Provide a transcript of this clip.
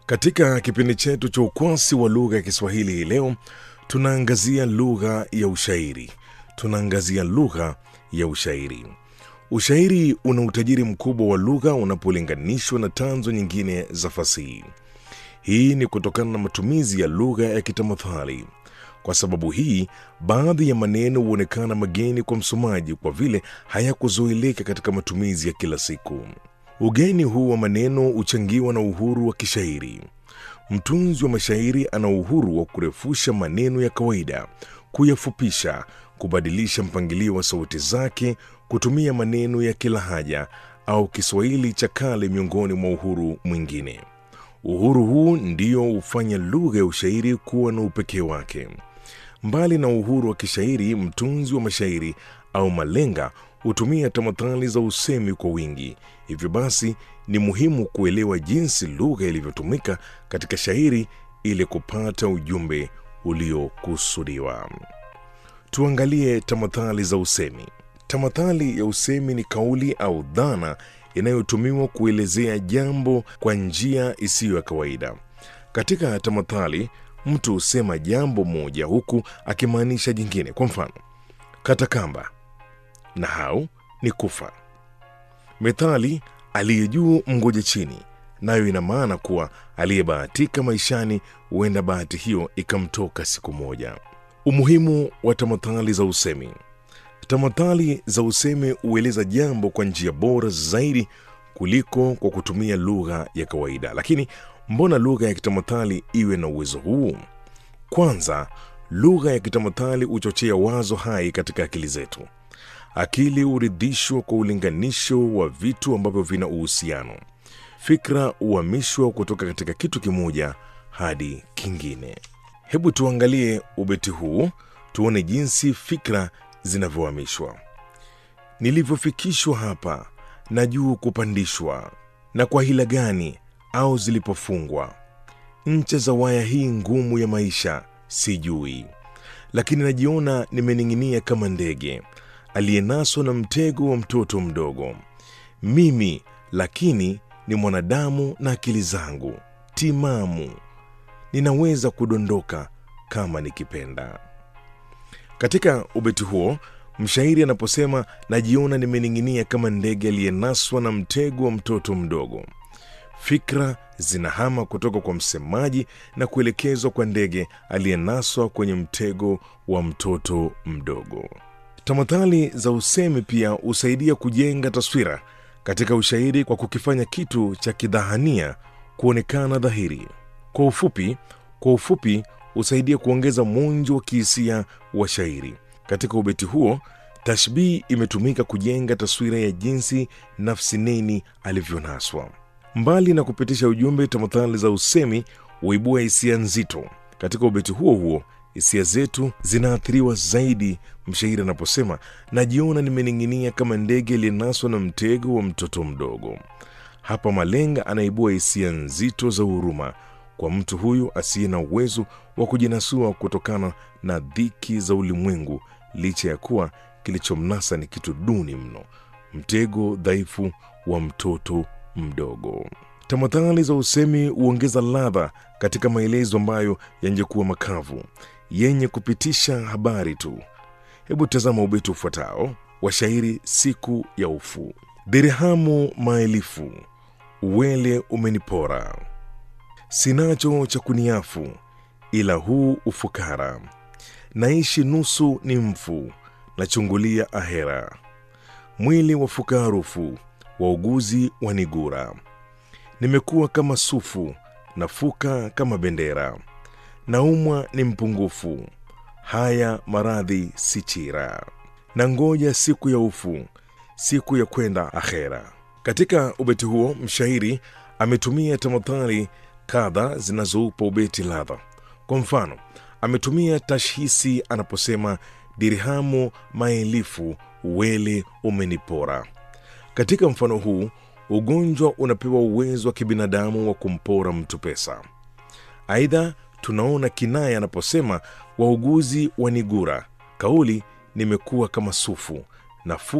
Katika kipindi chetu cha ukwasi wa lugha ya Kiswahili hii leo, tunaangazia lugha ya ushairi. Tunaangazia lugha ya ushairi. Ushairi una utajiri mkubwa wa lugha unapolinganishwa na tanzo nyingine za fasihi. Hii ni kutokana na matumizi ya lugha ya kitamathali. Kwa sababu hii, baadhi ya maneno huonekana mageni kwa msomaji kwa vile hayakuzoeleka katika matumizi ya kila siku. Ugeni huu wa maneno huchangiwa na uhuru wa kishairi. Mtunzi wa mashairi ana uhuru wa kurefusha maneno ya kawaida, kuyafupisha, kubadilisha mpangilio wa sauti zake, kutumia maneno ya kilahaja au Kiswahili cha kale, miongoni mwa uhuru mwingine. Uhuru huu ndio hufanya lugha ya ushairi kuwa na upekee wake. Mbali na uhuru wa kishairi, mtunzi wa mashairi au malenga hutumia tamathali za usemi kwa wingi. Hivyo basi, ni muhimu kuelewa jinsi lugha ilivyotumika katika shairi ili kupata ujumbe uliokusudiwa. Tuangalie tamathali za usemi. Tamathali ya usemi ni kauli au dhana inayotumiwa kuelezea jambo kwa njia isiyo ya kawaida. Katika tamathali, mtu husema jambo moja huku akimaanisha jingine. Kwa mfano, kata kamba, nahau ni kufa. Methali aliye juu mngoje chini, nayo ina maana kuwa aliyebahatika maishani huenda bahati hiyo ikamtoka siku moja. Umuhimu wa tamathali za usemi. Tamathali za usemi hueleza jambo kwa njia bora zaidi kuliko kwa kutumia lugha ya kawaida. Lakini mbona lugha ya kitamathali iwe na uwezo huu? Kwanza, lugha ya kitamathali huchochea wazo hai katika akili zetu. Akili huridhishwa kwa ulinganisho wa vitu ambavyo vina uhusiano. Fikra huhamishwa kutoka katika kitu kimoja hadi kingine. Hebu tuangalie ubeti huu, tuone jinsi fikra zinavyohamishwa. Nilivyofikishwa hapa na juu kupandishwa, na kwa hila gani au zilipofungwa ncha za waya hii ngumu ya maisha sijui, lakini najiona nimening'inia kama ndege aliyenaswa na mtego wa mtoto mdogo. Mimi lakini ni mwanadamu na akili zangu timamu, ninaweza kudondoka kama nikipenda. Katika ubeti huo mshairi anaposema najiona nimening'inia kama ndege aliyenaswa na mtego wa mtoto mdogo, fikra zinahama kutoka kwa msemaji na kuelekezwa kwa ndege aliyenaswa kwenye mtego wa mtoto mdogo. Tamathali za usemi pia husaidia kujenga taswira katika ushairi kwa kukifanya kitu cha kidhahania kuonekana dhahiri. Kwa ufupi, kwa ufupi husaidia kuongeza mwonjo wa kihisia wa shairi. Katika ubeti huo, tashbihi imetumika kujenga taswira ya jinsi nafsi neni alivyonaswa. Mbali na kupitisha ujumbe, tamathali za usemi huibua hisia nzito. Katika ubeti huo huo hisia zetu zinaathiriwa zaidi mshairi anaposema najiona nimening'inia kama ndege aliyenaswa na mtego wa mtoto mdogo. Hapa malenga anaibua hisia nzito za huruma kwa mtu huyu asiye na uwezo wa kujinasua kutokana na dhiki za ulimwengu, licha ya kuwa kilichomnasa ni kitu duni mno, mtego dhaifu wa mtoto mdogo. Tamathali za usemi huongeza ladha katika maelezo ambayo yangekuwa makavu yenye kupitisha habari tu. Hebu tazama ubeti ufuatao wa shairi Siku ya Ufu. Dirhamu maelifu uwele umenipora, sinacho cha kuniafu ila huu ufukara. Naishi nusu ni mfu, nachungulia ahera. Mwili wafuka harufu, wauguzi wanigura. Nimekuwa kama sufu, nafuka kama bendera. Naumwa ni mpungufu, haya maradhi si chira. Na ngoja siku ya ufu, siku ya kwenda akhera. Katika ubeti huo mshairi ametumia tamathali kadha zinazoupa ubeti ladha. Kwa mfano, ametumia tashhisi anaposema dirhamu maelifu uwele umenipora. Katika mfano huu ugonjwa unapewa uwezo wa kibinadamu wa kumpora mtu pesa. Aidha, tunaona kinaya anaposema wauguzi wanigura, kauli nimekuwa kama sufu nafu